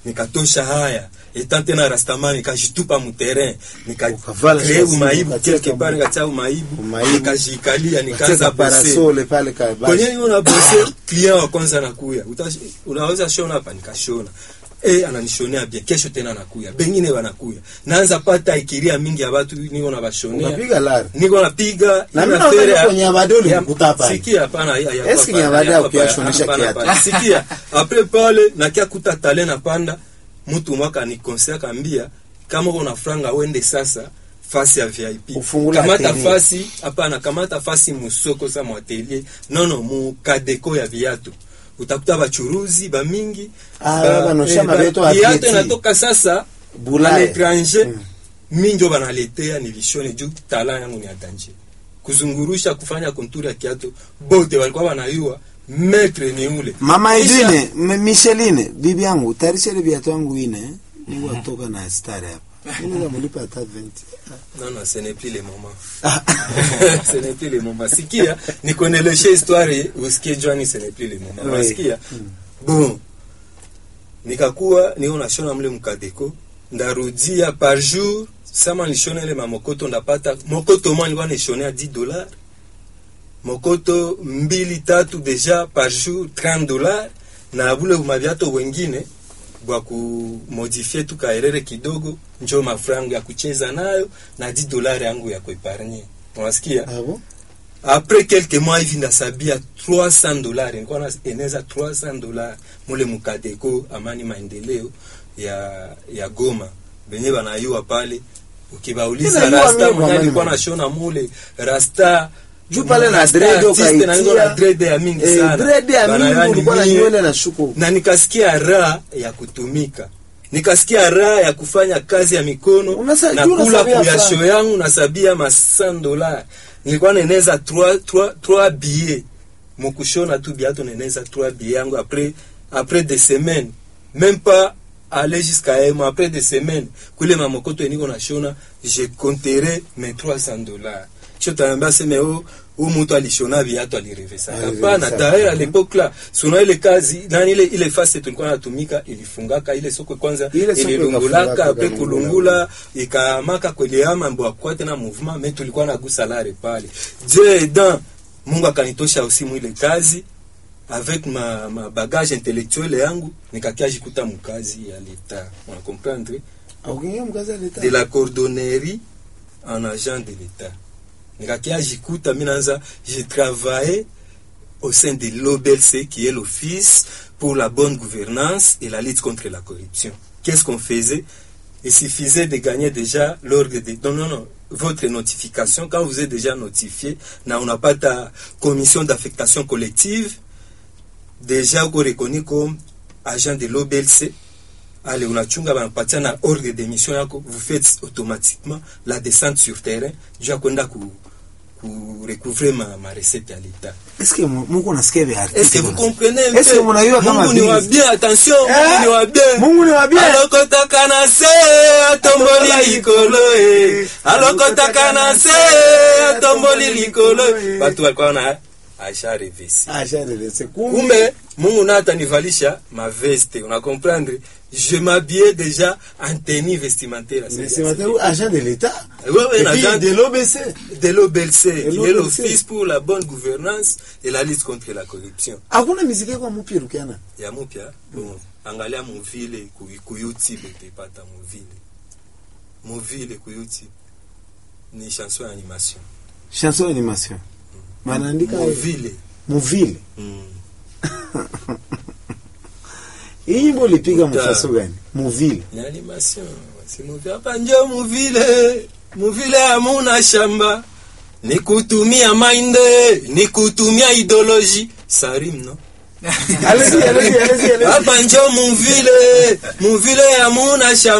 nikatosha haya etant tena rastamani nikajitupa muterrain Ukavala nikakree shati, umaibu ukatia quelque kama- part nikatia umaibu Umaibu. nikajikalia nikaanza Kacheza bose parasole pale ka kwenye niko na bose client wa kwanza anakuya Uta- unaweza shona hapa nikashona eh ananishonea bien kesho tena anakuya bengine wanakuya naanza pata ikiria mingi ya watu niko na bashonea unapiga lari niko napiga Na ile mimi affaire naona ya- kwenye Abadoli ya- ulikuta hapa. sikia hapana ya- ya- Eske hapana, ya baada ya hapana, kuyashonesha hapana, kiatu? hapana. sikia apres pale nakia kuta tale na panda mtu mwaka ni conseil akambia kama uko na franga wende sasa fasi ya VIP Ufungule kamata atelier. fasi hapana kamata fasi musoko za mwatelier nono mu kadeko ya viatu utakuta bachuruzi bamingi Ah, ba- banosha eh, ba- mabeto ya viatu Vieti. inatoka sasa Bulaya. l'étranger Mm. minjo banaletea ni vishone juu tala yangu ni atanje kuzungurusha kufanya konturi ya kiatu bote walikuwa wanayua metre ni ule mama Kisha- Edwine M- Micheline bibi yangu tarisha ile viatu yangu ine eh? niko kutoka na stare hapa mimi namulipa hata 20 non non ce n'est plus le moment ce n'est plus le moment sikia nikuendeleshe histoire usikie jwani ce n'est plus le moment Oui. unasikia bon nikakuwa niko nashona mle mkadeko ndarudia par jour sama nishona ile mamokoto ndapata mokoto mwa nilikuwa nishonea 10 dollars mokoto mbili tatu deja par jour 30 dollars na bule maviato wengine bwa kumodifie tu kaerere kidogo njo mafrangu ya kucheza nayo na 10 dollars yangu ya kuepargne unasikia ah bon après quelques mois hivi ndasabia 300 dollars nilikuwa na eneza 300 dollars mule mukadeko amani maendeleo ya ya Goma benye banayua pale ukibauliza Ninajua rasta mimi mwenye kwa alikuwa mimi. nashona mule rasta Juu pale na rasta dread artiste na niko na ukaitia. dread ya mingi Eh, sana dread ya mingi Banayani ulikuwa na mie nywele na shuko na nikasikia raha ya kutumika nikasikia raha ya kufanya kazi ya mikono Unasa- na juu kula unasabia kuyasho franc. yangu nasabia ma 100 dollars nilikuwa neneza 3 3 3 billets mukushona tu biato neneza 3 billets yangu après après des semaines même pas aller jusqu'à un mois après des semaines kule mamokoto eniko nashona je compterai mes 300 dollars sio tanaambia seme o u mtu alishona viatu alirevesa Alirevesa. hapana tayari à l'époque là suna ile kazi nani ile ile fasi tulikuwa natumika ilifungaka ile soko kwanza Ile soko ililungulaka ikafungaka, apres ikalungula. kulungula ikamaka kwelea mambo akwa tena mouvement mais tulikuwa nagusa lare pale Dieu aidant Mungu akanitosha usimu ile kazi avec ma, ma bagage intellectuel yangu nikakia jikuta mkazi ya leta on comprendre aukingia mkazi aleta de la cordonnerie en agent de l'État. Nikakia jikuta minanza, j'ai travaillé au sein de l'OBLC qui est l'Office pour la bonne gouvernance et la lutte contre la corruption. Qu'est-ce qu'on faisait Il suffisait de gagner déjà l'ordre de... Non, non, non. Votre notification, quand vous êtes déjà notifié, na on n'a pas ta commission d'affectation collective, déjà uko reconnu comme agent de l'OBLC, ale unachunga banapatia na ordre de mission yako vous faites automatiquement la descente sur terrain juu ya kwenda ku, ku recouvrer ma, ma recette ya leta est-ce que mu- Mungu nasikia vya artiste est-ce que vous bwana? comprenez un Est-ce que peu mnajua kama Mungu ni vile? wa bien attention Eh? Mungu ni wa bien Mungu ni wa bien. alokotaka na se atomboli likolo e alokotaka na se atomboli likolo e batu walikuwa na aisha revesi Ah, sharelese. Kumbe kumbe mungu naye atanivalisha maveste una comprendre je m'habillais déjà en tenue vestimentaire à cette- c'est matériau agent de l'État. Ouais, ouais, Et un puis agent de l'OBC. de l'OBLC qui est l'OBLC. l'office pour la bonne gouvernance et la lutte contre la corruption Hakuna miziki yako mpya Rukiana. ya mupya bon, angalia muvile ku, ku youtube utapata muvile muvile ku youtube ni chanson ya animation Chanson animation. Manaandika muvile muvile. mm. Hii nyimbo ulipiga Uta- mfaso gani? Muvile. ni animation si muvile hapa njo muvile muvile hamuna shamba ni kutumia mainde ni kutumia ideologie sarim no Allez-y, allez-y, allez-y, allez-y. hapa njo muvile muvile hamuna shamba